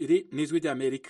iri ni ijwi ry'amerika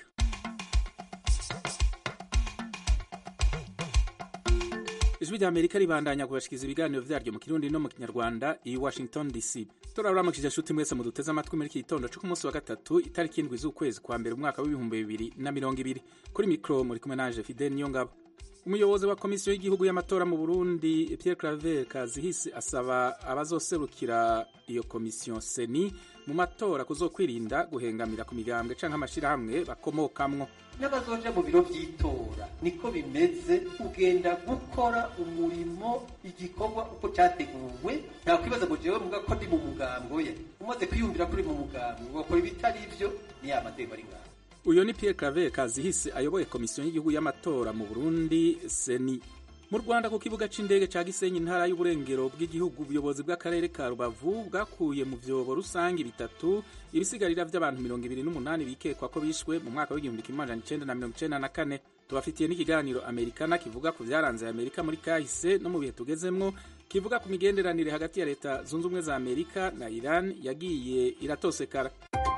ijwi ry'amerika ribandanya kubashikiriza ibiganiro vyaryo mu kirundi no mu kinyarwanda i washington dc turaburamukije nshuti mwese muduteze amatwi muri iki gitondo co ku munsi wa gatatu itariki indwi z'ukwezi kwa mbere umwaka w'ibihumbi bibiri na mirongo ibiri kuri mikro muri kumwe nanje fidel niyongabo umuyobozi wa komisiyo y'igihugu y'amatora mu burundi pierre claver kazihisi asaba abazoserukira iyo komisiyo seni mu matora kuzokwirinda guhengamira ku migambwe canke amashirahamwe bakomokamwo n'abazoja mu biro vy'itora niko bimeze ugenda gukora umurimo igikorwa uko categuwe nta kwibaza ngo jewe muga ko ndi mu mugambo ye umaze kwiyumvira kuri mu mugambo ugakora ibitari ivyo ni ya mateko ari ngaho uyo ni Pierre Claver Kazihise ayoboye komisiyo y'igihugu y'amatora mu Burundi seni mu Rwanda ku kibuga c'indege ca Gisenyi intara y'uburengero bw'igihugu ubuyobozi bw'akarere ka Rubavu bwakuye mu vyobo rusange bitatu ibisigarira vy'abantu mirongo ibiri n'umunani bikekwa ko bishwe mu mwaka w'igihumbi kimwe amajana icenda na mirongo icenda na kane tubafitiye n'ikiganiro amerikana kivuga ku vyaranze amerika muri kahise no mu bihe tugezemwo kivuga ku migenderanire hagati ya leta zunze ubumwe za amerika na iran yagiye iratosekara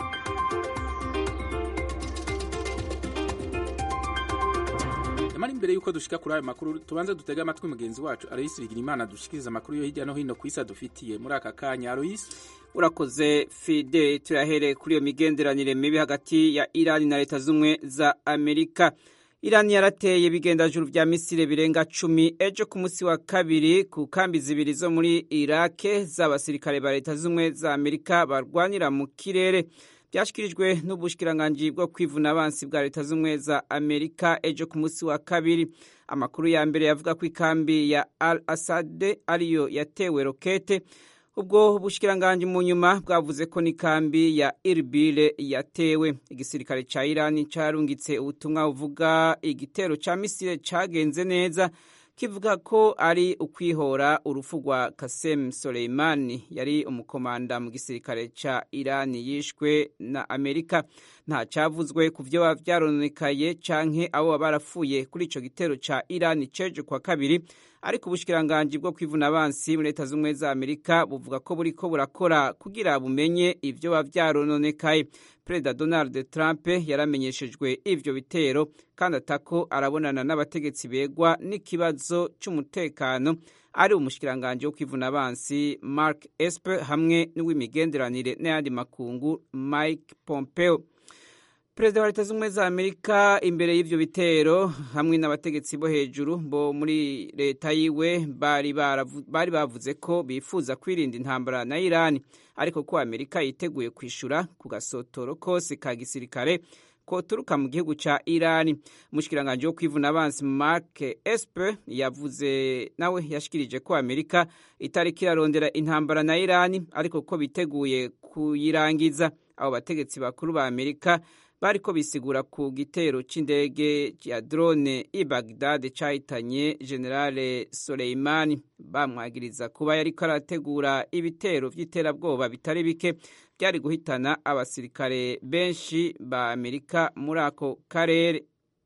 Yamara imbere yuko dushika kuri ayo makuru tubanze dutega amatwi mugenzi wacu Aloysi Bigirimana dushikiriza amakuru yo hirya no hino ku isi adufitiye muri aka kanya Aloysi urakoze fide turahere kuri iyo migenderanire mibi hagati ya irani na leta z'ubumwe za amerika irani yarateye bigendajuru vya misile birenga cumi ejo ku munsi wa kabiri ku kambi zibiri zo muri irake z'abasirikare ba leta z'ubumwe za amerika barwanira mu kirere byashyikirijwe n'ubushikiranganji bwo kwivuna abansi bwa leta z'ubumwe za amerika ejo ku munsi wa kabiri amakuru ya mbere yavuga ko ikambi ya al asade ariyo yatewe rokete ubwo bushikiranganji mu nyuma bwavuze ko n'ikambi ya irbile yatewe igisirikare ca irani carungitse ubutumwa buvuga igitero ca misile cagenze neza kivuga ko ari ukwihora urupfu rwa Kasem Soleimani yari umukomanda mu gisirikare ca Irani yishwe na Amerika nta cavuzwe ku vyo vyarononekaye canke abo barapfuye kuri ico gitero ca Irani ceje kwa kabiri ariko ubushikiranganje bwo kwivuna abansi muri leta z'ubumwe za Amerika buvuga ko buriko burakora kugira bumenye ivyo bavyarononekaye Perezida Donald Trump yaramenyeshejwe ivyo bitero kandi atako arabonana n'abategetsi begwa n'ikibazo c'umutekano ari umushikiranganje wo kwivuna abansi Mark Esper hamwe n'uw'imigenderanire n'ayandi makungu Mike Pompeo. Perezida wa leta z'ubumwe za Amerika imbere y'ivyo bitero hamwe n'abategetsi bo hejuru bo muri leta yiwe bari bari bavuze ko bifuza kwirinda intambara na Irani ariko ko Amerika yiteguye kwishura ku gasotoro kose ka gisirikare koturuka mu gihugu ca Irani umushikiranganje wo kwivuna abansi Mark Esper yavuze nawe yashikirije ko Amerika itariki irarondera intambara na Irani ariko ko biteguye kuyirangiza abo bategetsi bakuru ba Amerika bariko bisigura ku gitero c'indege ya drone i Baghdad cahitanye Generale Soleimani bamwagiriza kuba yariko arategura ibitero vy'iterabwoba bitari bike byari guhitana abasirikare benshi ba Amerika muri ako karere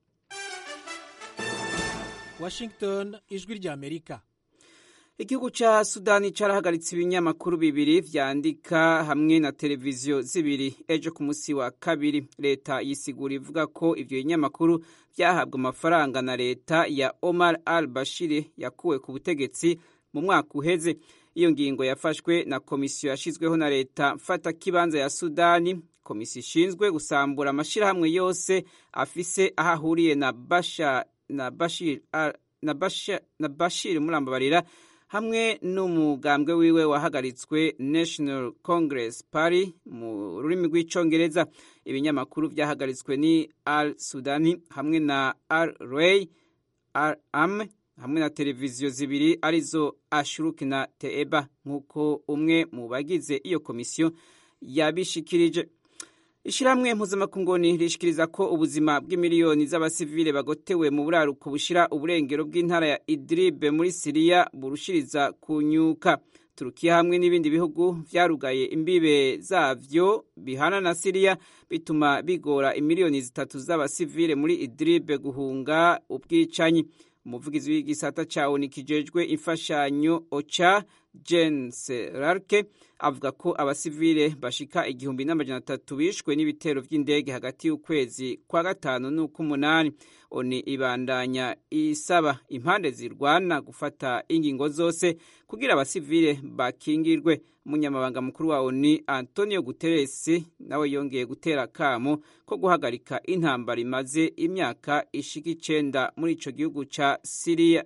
Washington ijwi rya Amerika igihugu ca sudani carahagaritse ibinyamakuru bibiri vyandika hamwe na televiziyo zibiri ejo ku musi wa kabiri leta yisigura ivuga ko ivyo binyamakuru vyahabwa amafaranga na leta ya omar al bashir yakuwe ku butegetsi mu mwaka uheze iyo ngingo yafashwe na komisiyo yashizweho na leta mfata kibanza ya sudani komisiyo ishinzwe gusambura amashirahamwe yose afise aho ahuriye na bashir na bashir na bashir, na bashir murambabarira hamwe n'umugambwe wiwe wahagaritswe National Congress Party mu rurimi rw'icongereza ibinyamakuru vyahagaritswe ni Al Sudani hamwe na Al Ray Al Am hamwe na televiziyo zibiri arizo Ashuruk na Teeba nk'uko umwe mu bagize iyo komisiyo yabishikirije Ishirahamwe mpuzamakungoni rishikiriza ko ubuzima bw'imiliyoni z'abasivile bagotewe mu buraruko bushira uburengero bw'intara ya Idlib muri Siriya burushiriza kunyuka. Turukiya hamwe n'ibindi bihugu vyarugaye imbibe zavyo bihana na Siriya bituma bigora imiliyoni zitatu z'abasivile muri Idlib guhunga ubwicanyi. Umuvugizi w'igisata ca ONU kijejwe imfashanyo OCHA Jen Serarke avuga ko abasivile bashika igihumbi n'amajana atatu bishwe n'ibitero vy'indege hagati y'ukwezi kwa gatanu n'uk'umunani oni ibandanya isaba impande zirwana gufata ingingo zose kugira abasivile bakingirwe umunyamabanga mukuru wa oni antonio guterres nawe yongeye gutera kamo ko guhagarika intambara imaze imyaka ishika icenda muri ico gihugu ca siriya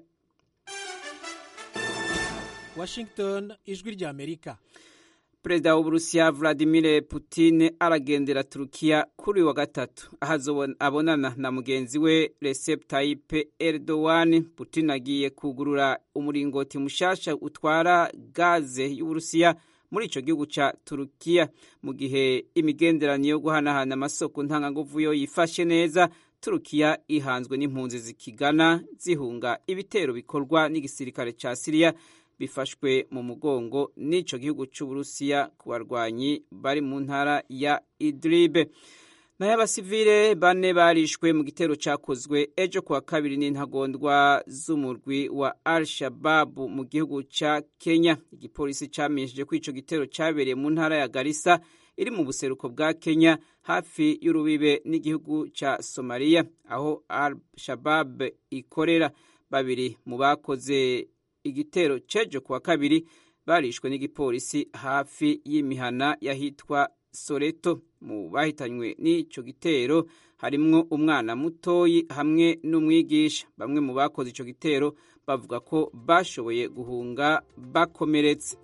washington ijwi rya amerika perezida w'uburusiya vladimir putin aragendera turukiya kuri uyu wa gatatu aho abonana na mugenzi we recep tayyip erdogan putin agiye kugurura umuringoti mushasha utwara gaze y'uburusiya muri ico gihugu ca turukiya mu gihe imigenderanire yo guhanahana amasoko ntanganguvu yo yifashe neza turukiya ihanzwe n'impunzi zikigana zihunga ibitero bikorwa n'igisirikare ca siriya bifashwe mu mugongo n'ico gihugu c'uburusiya ku barwanyi bari mu ntara ya idribe nayo abasivile bane barishwe mu gitero cakozwe ejo kuwa kabiri n'intagondwa z'umurwi wa al shababu mu gihugu ca kenya igipolisi camenyesheje ko ico gitero cabereye mu ntara ya garisa iri mu buseruko bwa kenya hafi y'urubibe n'igihugu ca somaliya aho al shabab ikorera babiri mu bakoze igitero cejo kuwa kabiri barishwe n'igipolisi hafi y'imihana yahitwa soreto mu bahitanywe n'ico gitero harimwo umwana mutoyi hamwe n'umwigisha bamwe mu bakoze ico gitero bavuga ko bashoboye guhunga bakomeretse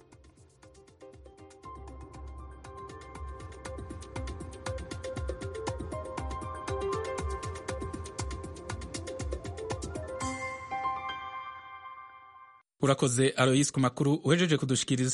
urakoze aroyisi ku makuru uhejeje kudushikiriza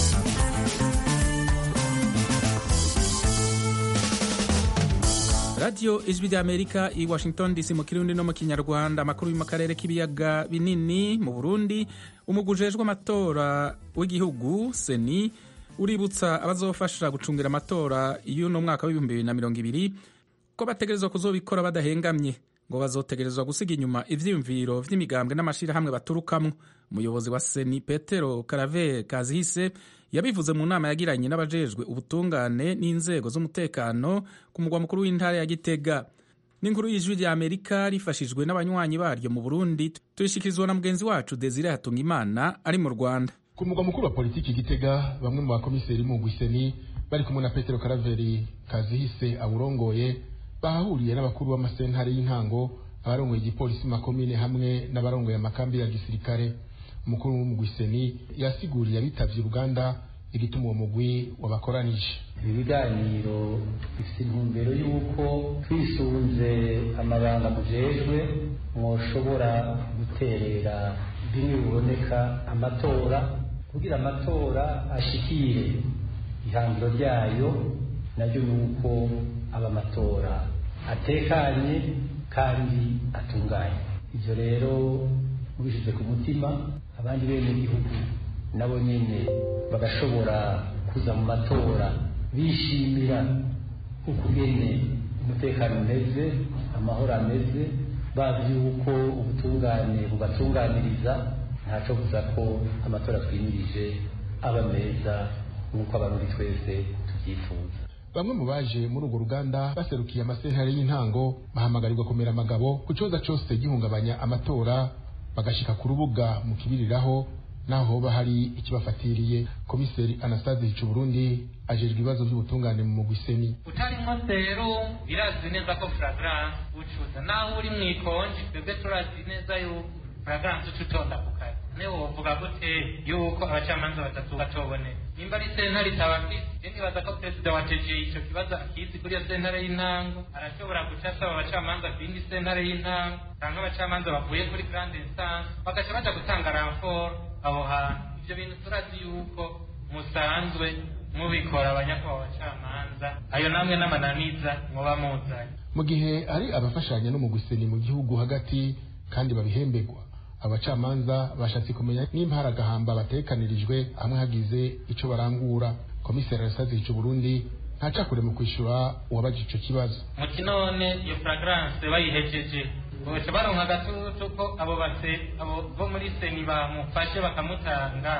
radiyo ijwi ry'amerika i washington dc mu kirundi no mu kinyarwanda amakuru yo mu karere k'ibiyaga binini mu burundi umugwi ujejwe amatora w'igihugu seni uributsa abazofasha gucungira amatora y'uno mwaka w'ibihumbi bibiri na mirongo ibiri ko bategerezwa kuzobikora badahengamye ngo bazotegerezwa gusiga inyuma ivyiyumviro vy'imigambwe n'amashirahamwe baturukamwo umuyobozi wa seni petero karave kazihise yabivuze mu nama yagiranye n'abajejwe ubutungane n'inzego z'umutekano ku mugwa mukuru w'intara ya gitega n'inkuru y'ijwi rya amerika rifashijwe n'abanywanyi baryo mu burundi tuyishikirizwa na mugenzi wacu desire hatungimana ari mu rwanda ku mugwa mukuru wa politiki gitega bamwe mu bakomiseri mu gwiseni bari kumwe na petero karaveri kazihise awurongoye bahahuriye n'abakuru b'amasentare y'intango abarongoye igipolisi makomine hamwe n'abarongoye amakambi ya gisirikare umukuru w'umugwiseni yasiguriye abitavye uruganda igituma uwo mugwi wabakoranije ibi biganiro bifite intumbero y'uko twisunze amabanga mujejwe mwoshobora guterera bimwe biboneka amatora kugira amatora ashikire ihangiro ryayo naryo ni uko aba amatora atekanye kandi atunganye ibyo rero mubishyize ku mutima abandi bene igihugu nabo nyine bagashobora kuza mu matora bishimira ukugene umutekano umeze amahoro ameze bazi yuko ubutungane bubatunganiriza ntaco buza ko amatora twimirije aba meza nk'uko abarundi twese tubyifuza bamwe mu baje muri urwo ruganda baserukiye amasentare y'intango bahamagarirwa kumera amagabo ku kibazo cyose gihungabanya amatora bagashika ku rubuga mu kibiriraho naho hoba hari ikibafatiriye komiseri anastase hicu burundi ajejwe ibibazo by'ubutungane mu mugwiseni utarimo rero birazi neza ko furagrance ucuza naho uri mu ikonji twebwe turazi neza yuko furagrance uca utonda ku kazi niwe wovuga gute yuko abacamanza batatu batoboneka nimba ari sentare itabafise nibaza ko perezida wa teje ico kibazo akizi kuri iyo sentare y'intango arashobora guca asaba abacamanza ku yindi sentare y'intango canke abacamanza bavuye kuri grande instance bagaca baja gutanga ramfort aho hantu ivyo bintu turazi yuko musanzwe mubikora abanyakubahwa abacamanza ayo namwe n'amananiza mwoba muzanye mu gihe hari abafashanya n'umugwiseni mu gihugu hagati kandi babihemberwa abacamanza bashatse kumenya nimba hari agahamba batekanirijwe hamwe hagize ico barangura komiseri arasazi ico burundi ntacakure mu kwishura uwabaje ico kibazo muti none iyo furagrance bayihejeje boca baronka agatutu ko abo base abo bo muri seni bamufashe bakamutanga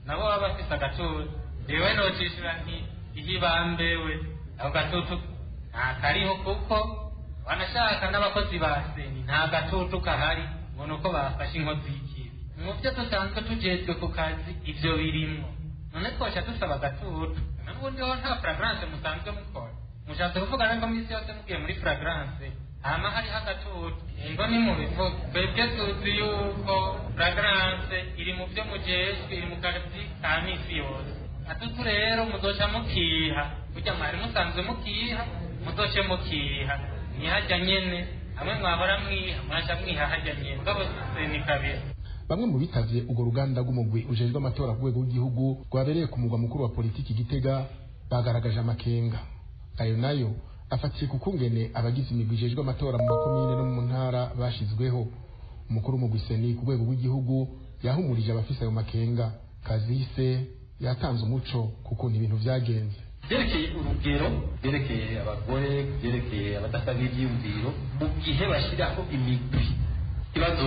nabo baba bafise agatutu jewe nocishura nti iyo ibambewe ako gatutu nta kariho kuko banashaka n'abakozi ba seni nta gatutu kahari ngo nuko bafashe inkozi y'ikibi mu byo dusanzwe tujejwe ku kazi ivyo birimwo none twoca dusaba agatutu n'ubundi ho nta fragrance musanzwe mukora mushatse kuvuga rero misi yose mugiye muri fragrance hama hariho agatutu ego ni mu bivuga twebwe tuzi yuko fragrance iri mu byo mujejwe iri mu kazi ka misi yose atutu rero muzoca mukiha burya mwari musanzwe mukiha muzoce mukiha ntihajya nyene hamwe mwahora mwiha mwaca mwiha hajya nyene mugabo ni kabiri bamwe mu bitavye urwo ruganda rw'umugwi ujejwe amatora ku rwego rw'igihugu rwabereye ku mugwa mukuru wa politiki gitega bagaragaje amakenga ayo nayo afatiye ku kungene abagize imigwi ijejwe amatora mu makomine no mu ntara bashizweho umukuru w'umugwi seni ku rwego rw'igihugu yahumurije abafise ayo makenga kazise yatanze umuco ku kuntu ibintu vyagenze byerekeye urugero byerekeye abagore byerekeye abadasanga ibyiyumviro mu gihe bashyiraho imigwi ikibazo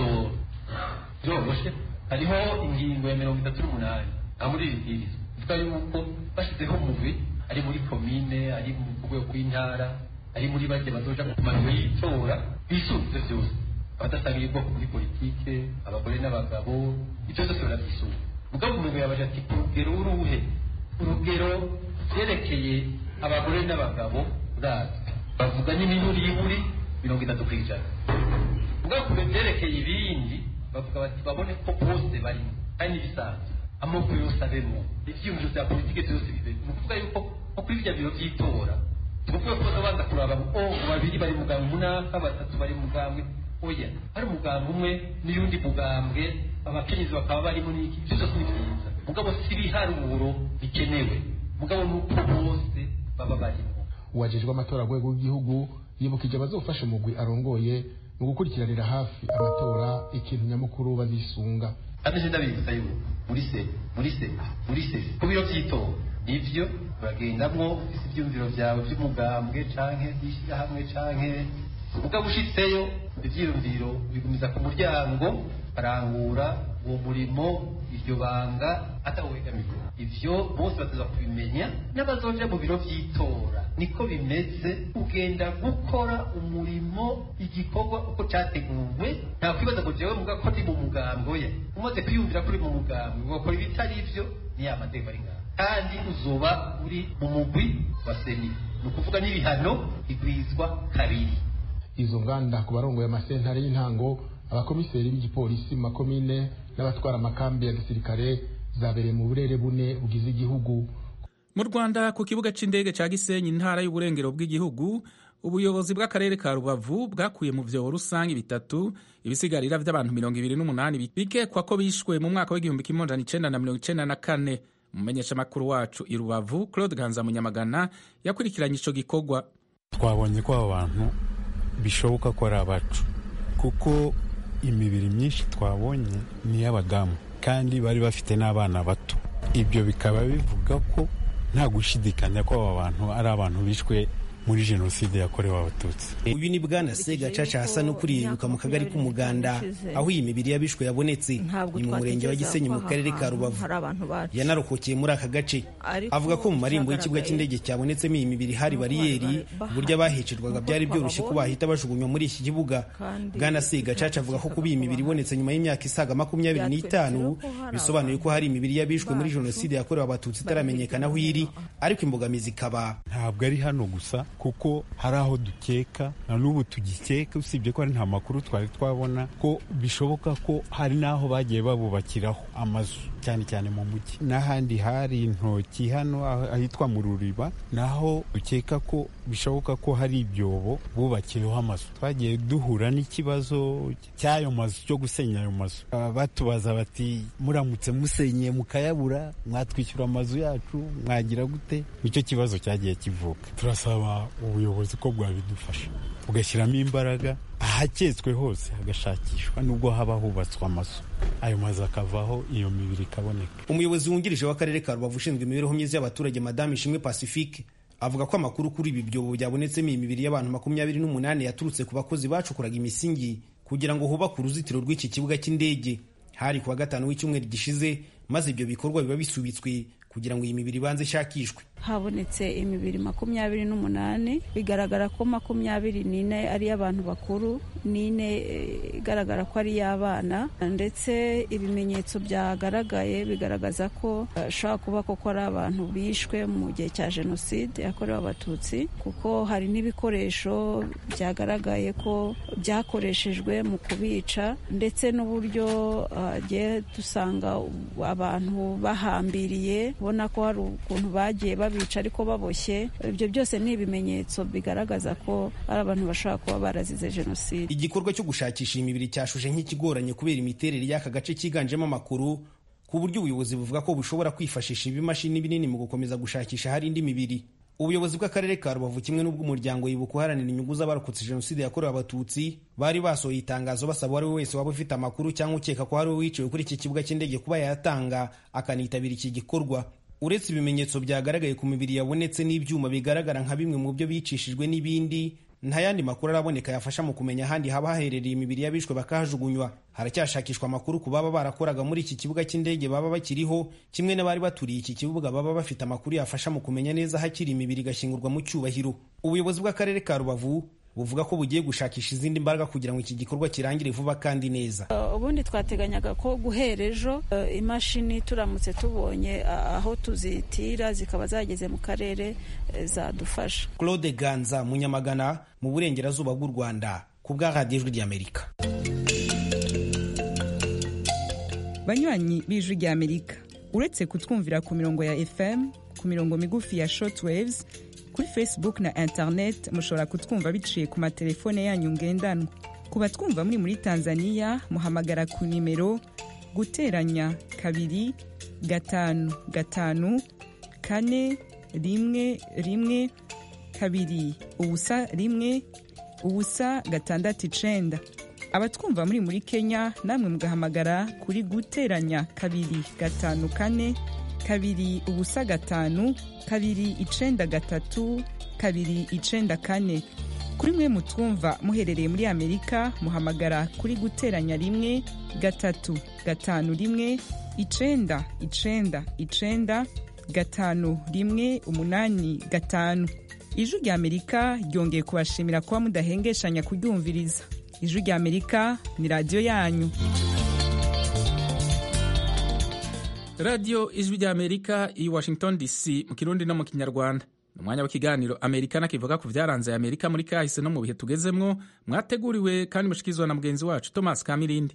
byoroshe hariho ingingo ya mirongo itatu n'umunani aho muri iri bwirizwa ivuga yuko bashyizeho umugwi ari muri komine ari mu rwego rw'intara ari muri bake bazoja mu manuro y'itora bisunze byose abadasangiye ubwoko muri politike abagore n'abagabo ibyo byose barabyisunga mugabo umuntu yabaje ati ku rugero uruhe urugero byerekeye abagore n'abagabo urazwi bavuga n'imiburi y'iburi mirongo itatu ku ijana mugabo ku byerekeye ibindi bavuga bati babone ko bose barimo kandi n'ibisanzwe amoko yose abemo ibyiyumviro bya politiki byose bibe ni ukuvuga yuko nko kuri bya biro by'itora tuvuge ko babanza kuraba o babiri bari mugambwe munaka batatu bari mugambwe oya hari umugambwe umwe n'iyundi mugambwe abakenyezi bakaba barimo n'iki ibyo byose ni byiza mugabo si ibiharuro bikenewe mugabo ni uko bose baba barimo uwajejwe amatora rwego rw'igihugu yibukije abazofasha umugwi arongoye mu gukurikiranira hafi amatora ikintu nyamukuru bazisunga kandi je ndabibutsa yuko muri se muri se muri se ku biro by'itora nivyo uragendamwo ufise ivyumviro vyawe vy'umugambwe canke vy'ishyirahamwe canke mugabo ushitseyo ivyiyumviro bigumiza ku muryango barangura uwo murimo iryo banga atawegamiye ivyo bose bataza kubimenya n'abazoja mu biro vy'itora niko bimeze ugenda gukora umurimo igikorwa uko categuwe nta kwibaza ngo jewe muga ko ndi mu mugambo ye umaze kwiyumvira kuri mu mugambo ugakora ibitari ivyo ni ya mateka ari ngaho kandi uzoba uri mu mugwi wa seni ni ukuvuga n'ibihano bigwizwa kabiri izo nganda ku barongoye amasentare y'intango abakomiseri b'igipolisi mu makomine n'abatwara amakambi ya gisirikare zabereye mu burere bune bugize igihugu mu rwanda ku kibuga c'indege ca gisenyi intara y'uburengero bw'igihugu ubuyobozi bw'akarere ka rubavu bwakuye mu vyobo rusange bitatu ibisigarira vy'abantu mirongo ibiri n'umunani bikekwa ko bishwe mu mwaka w'igihumbi kimwe amajana icenda na mirongo icenda na kane umumenyeshamakuru wacu i rubavu claude ganza munyamagana yakurikiranye ico gikorwa twabonye ko abo bantu bishoboka ko ari abacu kuko imibiri myinshi twabonye ni iy'abadamu kandi bari bafite n'abana bato ibyo bikaba bivuga ko nta gushidikanya ko aba bantu ari abantu bishwe muri jenoside yakorewe abatutsi uyu ni bwana segacaca hasa ukuriyeruka mu kagari k'umuganda aho iyi mibiri y'abishwe yabonetse ni mu murenge wa gisenyi mu karere ka rubavu yanarokokeye muri aka gace avuga ko mu marembo y'ikibuga cy'indege cyabonetsemo iyi mibiri hari bariyeri uburyo abahicirwaga byari byoroshye ko bahita bajugunywa muri iki kibuga bwana segacaca avuga ko kuba iyi mibiri ibonetse nyuma y'imyaka isaga makumyabiri n'itanu bisobanuye ko hari imibiri y'abishwe muri jenoside yakorewe abatutsi itaramenyekana aho iri ariko imbogamizi ikaba ntabwo ari hano gusa kuko hari aho dukeka na n'ubu tugikeka usibye ko hari nta makuru twari twabona ko bishoboka ko hari n'aho bagiye babubakiraho amazu cyane cyane mu mujyi n'ahandi hari intoki hano ahitwa mu ruriba naho dukeka ko bishoboka ko hari ibyobo bubakiyeho amazu twagiye duhura n'ikibazo cy'ayo mazu cyo gusenya ayo mazu batubaza bati muramutse musenyeye mukayabura mwatwishyura amazu yacu mwagira gute nicyo kibazo cyagiye kivuka turasaba ubuyobozi ko bwabidufasha bugashyiramo imbaraga ahaketswe hose hagashakishwa nubwo haba hubatswe amazu ayo mazu akavaho iyo mibiri ikaboneka umuyobozi wungirije w'akarere ka rubavu ushinzwe imibereho myiza y'abaturage madame ishimwe pacifique avuga ko amakuru kuri ibi byobo byabonetsemo iyi mibiri y'abantu makumyabiri n'umunani yaturutse ku bakozi bacukuraga imisingi kugira ngo hubakwe uruzitiro rw'iki kibuga cy'indege hari kuwa gatanu w'icyumweru gishize maze ibyo bikorwa biba bisubitswe kugira ngo iyi mibiri ibanze ishakishwe habonetse imibiri makumyabiri n'umunani bigaragara ko makumyabiri n'ine ari iy'abantu bakuru n'ine igaragara ko ari iy'abana ndetse ibimenyetso byagaragaye bigaragaza ko ashobora kuba koko ari abantu bishwe mu gihe cya jenoside yakorewe abatutsi kuko hari n'ibikoresho byagaragaye ko byakoreshejwe mu kubica ndetse n'uburyo hagiye dusanga abantu bahambiriye ubona ko hari ukuntu bagiye babica ariko baboshye ibyo byose ni ibimenyetso bigaragaza ko ari abantu bashobora kuba barazize jenoside igikorwa cyo gushakisha imibiri cyashuje nk'ikigoranye kubera imiterere y'aka gace cyiganjemo amakuru ku buryo ubuyobozi buvuga ko bushobora kwifashisha ibimashini binini mu gukomeza gushakisha hari indi mibiri ubuyobozi bw'akarere ka rubavu kimwe n'ubw'umuryango yibuka uharanira inyungu z'abarokotse jenoside yakorewe abatutsi bari basohoye itangazo basaba uwo ari we wese waba ufite amakuru cyangwa ukeka ko hari uwiciwe kuri iki kibuga cy'indege kuba yayatanga akanitabira iki gikorwa uretse ibimenyetso byagaragaye ku mibiri yabonetse n'ibyuma bigaragara nka bimwe mu byo bicishijwe n'ibindi nta yandi makuru araboneka yafasha mu kumenya ahandi haba haherereye imibiri y'abishwe bakahajugunywa haracyashakishwa amakuru ku baba barakoraga muri iki kibuga cy'indege baba bakiriho kimwe n'abari baturiye iki kibuga baba bafite amakuru yafasha mu kumenya neza hakiri imibiri igashyingurwa mu cyubahiro ubuyobozi bw'akarere ka rubavu buvuga ko bugiye gushakisha izindi mbaraga kugira ngo iki gikorwa kirangire vuba kandi neza ubundi twateganyaga ko guhera ejo imashini turamutse tubonye aho tuzitira zikaba zageze mu karere zadufasha claude ganza munyamagana mu burengerazuba bw'u rwanda ku bwa radiyo ijwi ry'amerika banywanyi b'ijwi ry'amerika uretse kutwumvira ku mirongo ya fm ku mirongo migufi ya shortwaves kuri facebook na internet mushobora kutwumva biciye ku matelefone yanyu ngendanwa ku batwumva muri muri tanzania muhamagara ku nimero guteranya kabiri gatanu gatanu kane rimwe rimwe kabiri ubusa rimwe ubusa gatandatu icenda abatwumva muri muri kenya namwe mugahamagara kuri guteranya kabiri gatanu kane kabiri ubusa gatanu kabiri icenda gatatu kabiri icenda kane kuri mwe mutwumva muherereye muri amerika muhamagara kuri guteranya rimwe gatatu gatanu rimwe icenda icenda icenda gatanu rimwe umunani gatanu ijwi rya amerika ryongeye kubashimira kuba mudahengeshanya kuryumviriza ijwi rya amerika ni radiyo yanyu radiyo ijwi rya amerika i washington dc mu kirundi no mu kinyarwanda ni umwanya w'ikiganiro amerika kivuga ku byaranze amerika muri kahise no mu bihe tugezemwo mwateguriwe kandi mushikirizwa na mugenzi wacu thomas kamirindi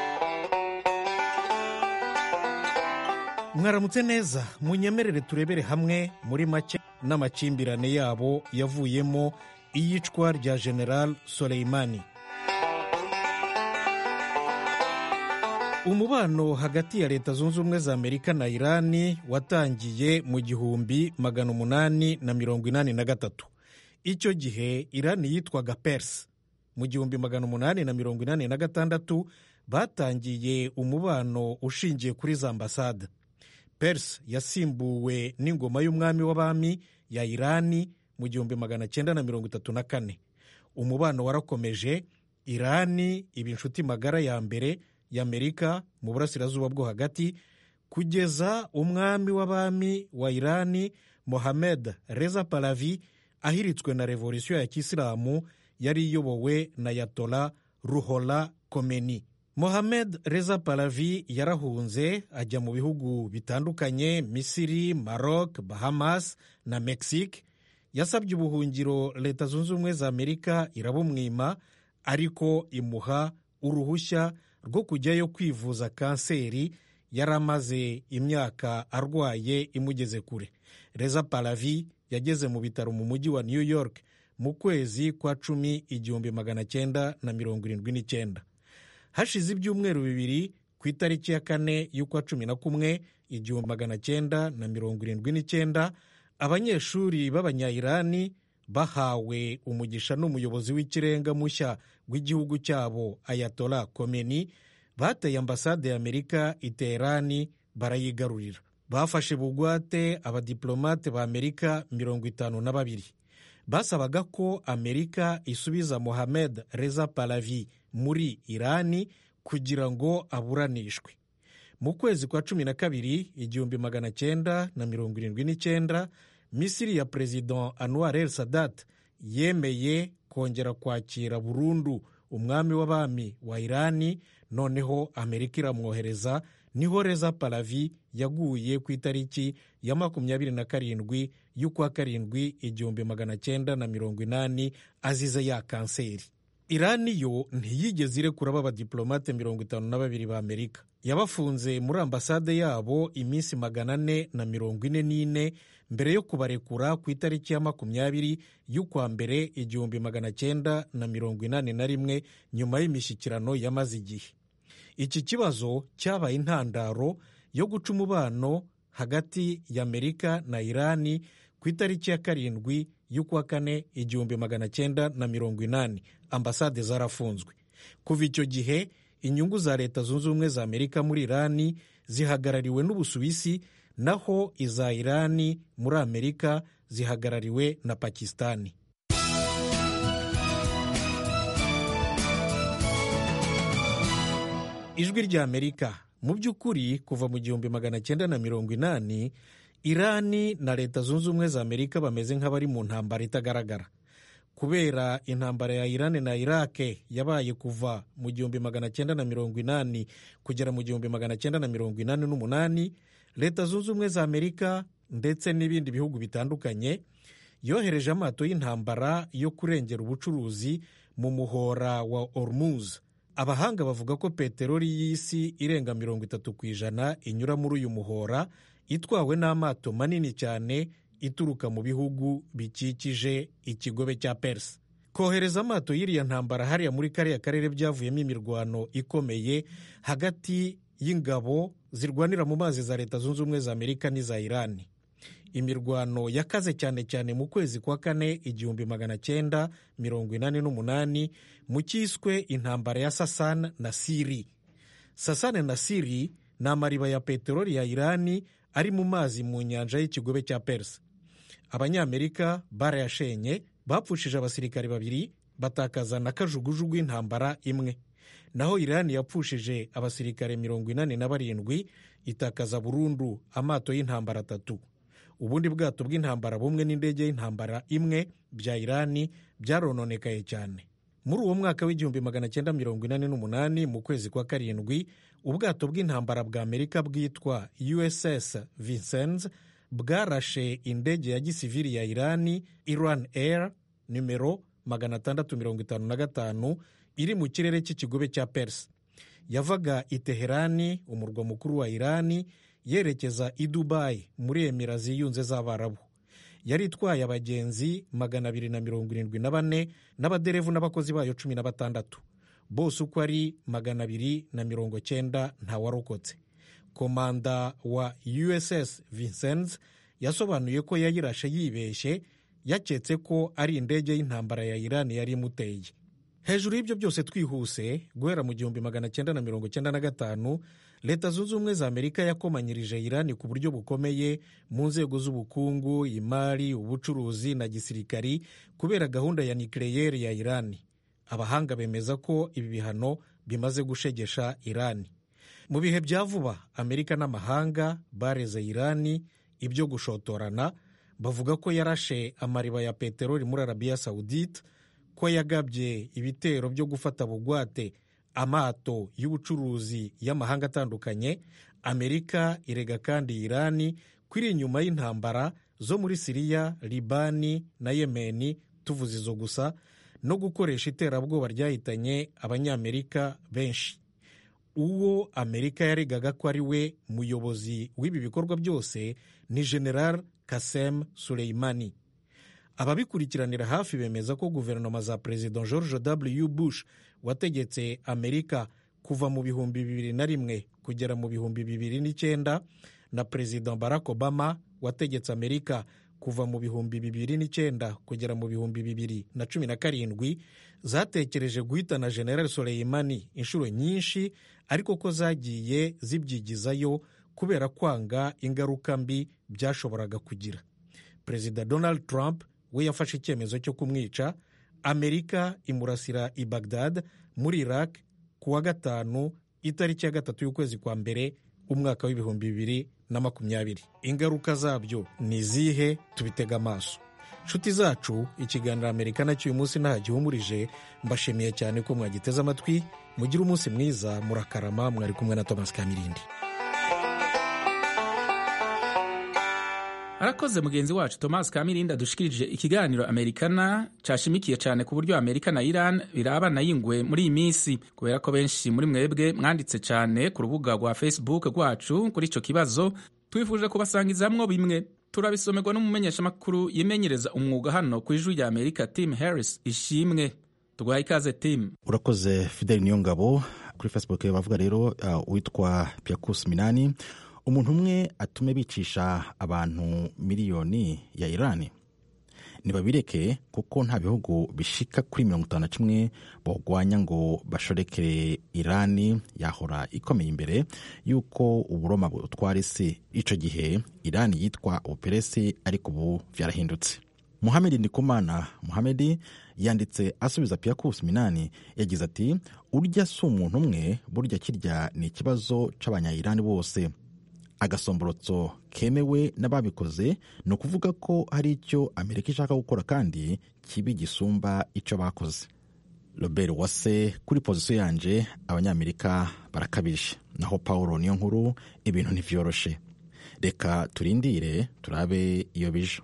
mwaramutse neza munyemerere turebere hamwe muri make n'amakimbirane yabo yavuyemo iyicwa rya general soleimani umubano hagati ya leta zunze ubumwe za amerika na irani watangiye mu gihumbi magana umunani na mirongo inani na gatatu icyo gihe irani yitwaga perse mu gihumbi magana umunani na mirongo inani na gatandatu batangiye umubano ushingiye kuri za ambasade perse yasimbuwe n'ingoma y'umwami w'abami ya irani mu gihumbi magana cyenda na mirongo itatu na kane umubano warakomeje irani iba inshuti magara ya mbere y'amerika mu burasirazuba bwo hagati kugeza umwami w'abami wa irani mohamed reza palavi ahiritswe na revolisiyo ya kisilamu yari iyobowe na yatola ruhola komeni mohamed reza palavi yarahunze ajya mu bihugu bitandukanye misiri maroc bahamas na mexique yasabye ubuhungiro leta zunze ubumwe za amerika irabumwima ariko imuha uruhushya rwo kujyayo kwivuza kanseri yari amaze imyaka arwaye imugeze kure reza palavi yageze mu bitaro mu mujyi wa new york mu kwezi kwa cumi igihumbi magana cyenda na mirongo irindwi n'icyenda hashize ibyumweru bibiri ku itariki ya kane y'ukwa cumi na kumwe igihumbi magana cyenda na mirongo irindwi n'icyenda abanyeshuri b'abanyayirani bahawe umugisha n'umuyobozi w'ikirenga mushya w'igihugu cyabo ayatola komeni bateye ambasade ya amerika i teherani barayigarurira bafashe bugwate abadiplomate ba amerika mirongo itanu na babiri basabaga ko amerika isubiza mohamed reza palavi muri irani kugira ngo aburanishwe mu kwezi kwa cumi na kabiri igihumbi magana cyenda na mirongo irindwi n'icyenda misiri ya perezida anwar el sadat yemeye kongera kwakira burundu umwami w'abami wa irani noneho amerika iramwohereza niho reza palavi yaguye ku itariki ya makumyabiri na karindwi y'ukwa karindwi igihumbi magana cyenda na mirongo inani azize ya kanseri irani yo ntiyigeze irekura b'abadiplomate mirongo itanu na babiri ba amerika yabafunze muri ambasade yabo iminsi magana ane na mirongo ine n'ine mbere yo kubarekura ku itariki ya makumyabiri y'ukwa mbere igihumbi magana cyenda na mirongo inani na rimwe nyuma y'imishyikirano yamaze igihe iki kibazo cyabaye intandaro yo guca umubano hagati ya amerika na irani ku itariki ya karindwi y'ukwa kane igihumbi magana cyenda na mirongo inani ambasade zarafunzwe kuva icyo gihe inyungu za leta zunze ubumwe za amerika muri irani zihagarariwe n'ubusuwisi naho iza irani muri amerika zihagarariwe na pakisitani ijwi rya amerika mu by'ukuri kuva mu gihumbi magana cyenda na mirongo inani irani na leta zunze ubumwe za amerika bameze nk'abari mu ntambara itagaragara kubera intambara ya irani na irake yabaye kuva mu gihumbi magana cyenda na mirongo inani kugera mu gihumbi magana cyenda na mirongo inani n'umunani leta zunze ubumwe za amerika ndetse n'ibindi bihugu bitandukanye yohereje amato y'intambara yo kurengera ubucuruzi mu muhora wa ormuz abahanga bavuga ko peteroli y'isi irenga mirongo itatu ku ijana inyura muri uyu muhora itwawe n'amato manini cyane ituruka mu bihugu bikikije ikigobe cya perisi kohereza amato y'iriya ntambara hariya muri kariya karere byavuyemo imirwano ikomeye hagati y'ingabo zirwanira mu mazi za leta zunze ubumwe za amerika n'iza irani imirwano yakaze cyane cyane mu kwezi kwa kane igihumbi magana cyenda mirongo inani n'umunani mu cyiswe intambara ya sasana na siri sasane na siri ni amariba ya peteroli ya irani ari mu mazi mu nyanja y'ikigobe cya perisi abanyamerika barayashenye bapfushije abasirikare babiri batakaza na kajugujugu y'intambara imwe naho irani yapfushije abasirikare mirongo inani na barindwi itakaza burundu amato y'intambara atatu ubundi bwato bw'intambara bumwe n'indege y'intambara imwe bya irani byarononekaye cyane muri uwo mwaka w'igihumbi magana cyenda mirongo inani n'umunani mu kwezi kwa karindwi ubwato bw'intambara bwa amerika bwitwa uss vincennes bwarashe indege ya gisivili ya irani iran air nimero magana atandatu mirongo itanu na gatanu iri mu kirere cy'ikigobe cya perisi yavaga i teherani umurwa mukuru wa irani yerekeza i dubayi muri emira ziyunze z'abarabu yari itwaye abagenzi magana abiri na mirongo irindwi na bane n'abaderevu n'abakozi bayo cumi na batandatu bose uko ari magana abiri na mirongo cyenda ntawarokotse komanda wa uss vincennes yasobanuye ko yayirashe yibeshye yaketse ko ari indege y'intambara ya irani yari imuteye hejuru y'ibyo byose twihuse guhera mu gihumbi magana cyenda na mirongo cyenda na gatanu leta zunze ubumwe za amerika yakomanyirije irani ku buryo bukomeye mu nzego z'ubukungu imari ubucuruzi na gisirikari kubera gahunda ya nikireyeri ya irani abahanga bemeza ko ibi bihano bimaze gushegesha irani mu bihe bya vuba amerika n'amahanga bareze irani ibyo gushotorana bavuga ko yarashe amariba ya peteroli muri arabiya sawudite ko yagabye ibitero byo gufata bugwate amato y'ubucuruzi y'amahanga atandukanye amerika irega kandi irani ko iri inyuma y'intambara zo muri siriya libani na yemeni tuvuze izo gusa no gukoresha iterabwoba ryahitanye abanyamerika benshi uwo amerika yaregaga ko ari we muyobozi w'ibi bikorwa byose ni general kasem suleimani ababikurikiranira hafi bemeza ko guverinoma za perezida george w bush wategetse amerika kuva mu bihumbi bibiri na rimwe kugera mu bihumbi bibiri n'icyenda na perezida barack obama wategetse amerika kuva mu bihumbi bibiri n'icyenda kugera mu bihumbi bibiri na cumi na karindwi zatekereje guhitana general soleimani inshuro nyinshi ariko ko zagiye zibyigizayo kubera kwanga ingaruka mbi byashoboraga kugira perezida donald trump we yafashe icyemezo cyo kumwica amerika imurasira i bagdad muri iraq ku wa gatanu itariki ya gatatu y'ukwezi kwa mbere umwaka w'ibihumbi bibiri na makumyabiri ingaruka zabyo ni izihe tubitega amaso nshuti zacu ikiganiro amerika nacyo uyu munsi nta gihumurije mbashimiye cyane ko mwagiteze amatwi mugire umunsi mwiza murakarama mwari kumwe na thomas kamirindi arakoze mugenzi wacu thomas kamirindi adushikirije ikiganiro amerikana cashimikiye cyane ku buryo amerika na iran birabana yingwe muri iyi minsi kubera ko benshi muri mwebwe mwanditse cyane ku rubuga rwa facebook rwacu kuri icyo kibazo twifuje kubasangizamwo bimwe turabisomerwa n'umumenyeshamakuru yimenyereza umwuga hano ku ijwi rya amerika tim harris ishimwe tuguhaye ikaze tim urakoze fideli niyo ngabo kuri facebook bavuga rero uwitwa uh, piakus minani umuntu umwe atume bicisha abantu miliyoni ya irani ntibabireke kuko nta bihugu bishika kuri mirongo itanu na kimwe bawurwanya ngo bashorekere irani yahora ikomeye imbere y'uko uburoma butwara isi icyo gihe irani yitwa ubuperesi ariko ubu byarahindutse muhamedi ndikumana muhamedi yanditse asubiza piyakusi minani yagize ati urya si umuntu umwe burya kirya ni ikibazo cy'abanyayirani bose agasomborotso kemewe n'ababikoze ni ukuvuga ko hari icyo amerika ishaka gukora kandi kibi gisumba icyo bakoze robert wase kuri pozisiyo yanje abanyamerika barakabije naho paul niyo nkuru ibintu ntibyoroshe reka turindire turabe iyo bije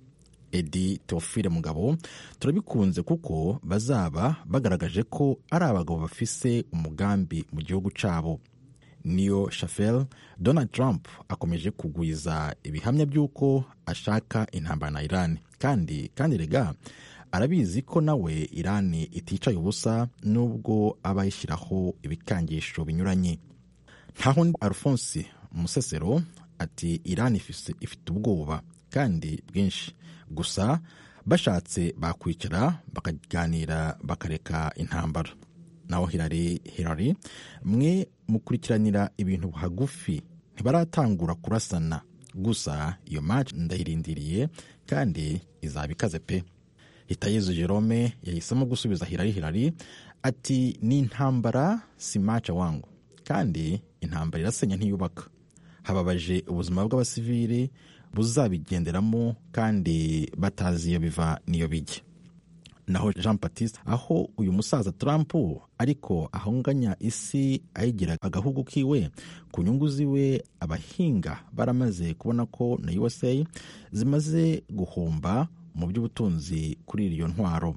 edi teofile mugabo turabikunze kuko bazaba bagaragaje ko ari abagabo bafise umugambi mu gihugu cyabo niyo shafel donald trump akomeje kugwiza ibihamya by'uko ashaka intambara na irani kandi kandi rega arabizi ko nawe irani iticaye ubusa nubwo aba yishyiraho ibikangisho binyuranye ntaho alphonse musesero ati irani ifite ubwoba kandi bwinshi gusa bashatse bakwicara bakaganira bakareka intambara naho hirari hirari mwe mukurikiranira ibintu hagufi ntibaratangura kurasana gusa iyo match ndayirindiriye kandi izaba ikaze pe hitayezu jerome yahisemo gusubiza hirari hirari ati ni intambara si maca wangu kandi intambara irasenya ntiyubaka hababaje ubuzima bw'abasivili buzabigenderamo kandi batazi iyo biva n'iyo bijya naho jean batiste aho uyu musaza trump ariko ahunganya isi ayigira agahugu kiwe ku nyungu ziwe abahinga baramaze kubona ko na usa zimaze guhomba mu by'ubutunzi kuri iyo ntwaro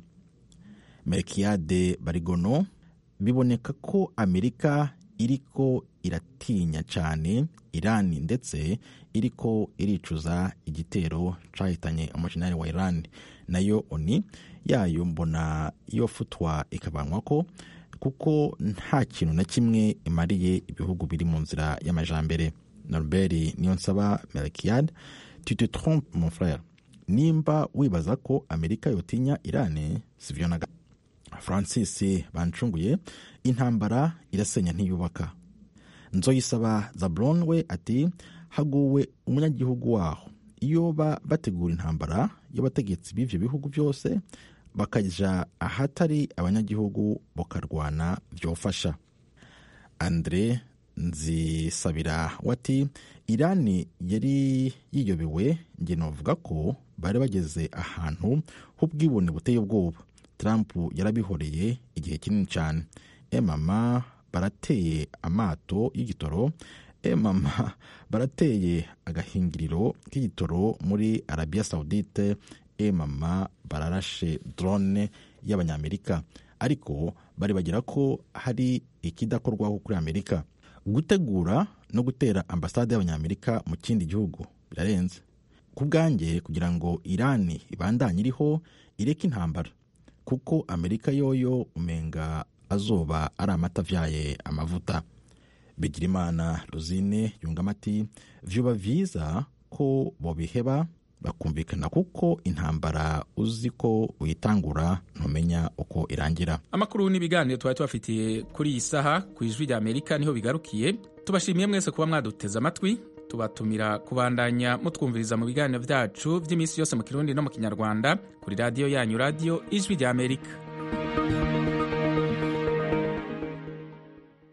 merikiyade barigono biboneka ko amerika iriko iratinya cyane irani ndetse iriko iricuza igitero cyahitanye umujenali wa irani nayo oni yayo mbona iyo futwa ikabanwa ko kuko nta kintu na kimwe imariye ibihugu biri mu nzira y'amajambere norbert niyo nsaba melkiyad tute trompe mon frere nimba wibaza ko amerika yotinya irani sivyo na francis bancunguye intambara irasenya ntiyubaka nzoyisaba zabron we ati haguwe umunyagihugu waho iyo bategura intambara y'abategetsi b'ivyo bihugu byose bakaja ahatari abanyagihugu bakarwana byofasha andre nzisabira wati irani yari yiyobewe nge novuga ko bari bageze ahantu h'ubwibone buteye ubwoba trump yarabihoreye igihe kinini cyane emama barateye amato y'igitoro emama barateye agahingiriro k'igitoro muri arabiya saudite emama bararashe drone y'abanyamerika ariko bari bagira ko hari ikidakorwaho kuri amerika gutegura no gutera ambasade y'abanyamerika mu kindi gihugu birarenze ku bwanjye kugira ngo irani ibandanye iriho ireke intambara kuko amerika yoyo umenga azoba ari amata avyaye amavuta bigirimana rosine yungamo ati vyuba vyiza ko bobiheba bakumvikana kuko intambara uzi ko uyitangura ntumenya uko irangira amakuru n'ibiganiro twari tubafitiye kuri iyi saha ku ijwi rya amerika niho bigarukiye tubashimiye mwese kuba mwaduteze amatwi tubatumira kubandanya mutwumviriza mu biganiro byacu by'iminsi yose mu kirundi no mu kinyarwanda kuri radiyo yanyu radiyo ijwi rya amerika